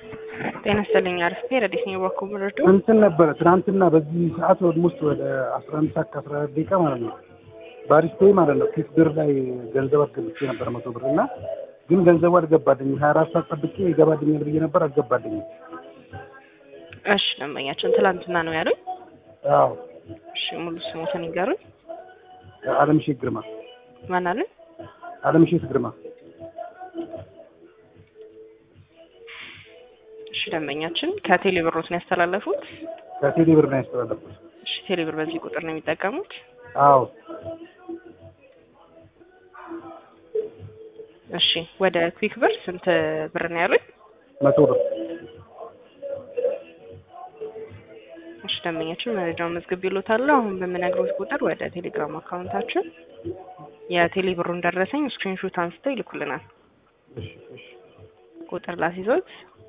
ጤና ይስጥልኝ። አርፍቴ ረዲስ ነው የባኮ ምረዶ እንትን ነበረ ትናንትና በዚህ ሰዓት ኦልሞስት ወደ አስራ አንድ ሰዓት ከአስራ አራት ደቂቃ ማለት ነው ባሪስቴ ማለት ነው ፊት ብር ላይ ገንዘብ አስገብቼ ነበር መቶ ብር እና ግን ገንዘቡ አልገባልኝም። ሀያ አራት ሰዓት ጠብቄ ይገባልኛል ብዬ ነበር አልገባልኝም። እሺ ደንበኛችን ትላንትና ነው ያሉኝ። አዎ እሺ ሙሉ ስሞትን ይገሩኝ። አለምሼት ግርማ ማን አሉኝ? አለምሼት ግርማ እሺ ደንበኛችን ከቴሌ ብሮት ነው ያስተላለፉት። ከቴሌ ብር ነው ያስተላለፉት። እሺ ቴሌ ብር በዚህ ቁጥር ነው የሚጠቀሙት። አዎ እሺ ወደ ኩዊክ ብር ስንት ብር ነው ያሉኝ? መቶ ብር እሺ ደንበኛችን መረጃውን መዝግብ ይሎታል። አሁን በምነግሮት ቁጥር ወደ ቴሌግራም አካውንታችን የቴሌ ብሩን ደረሰኝ ስክሪንሾት አንስተው ይልኩልናል። እሺ እሺ ቁጥር ላስይዞት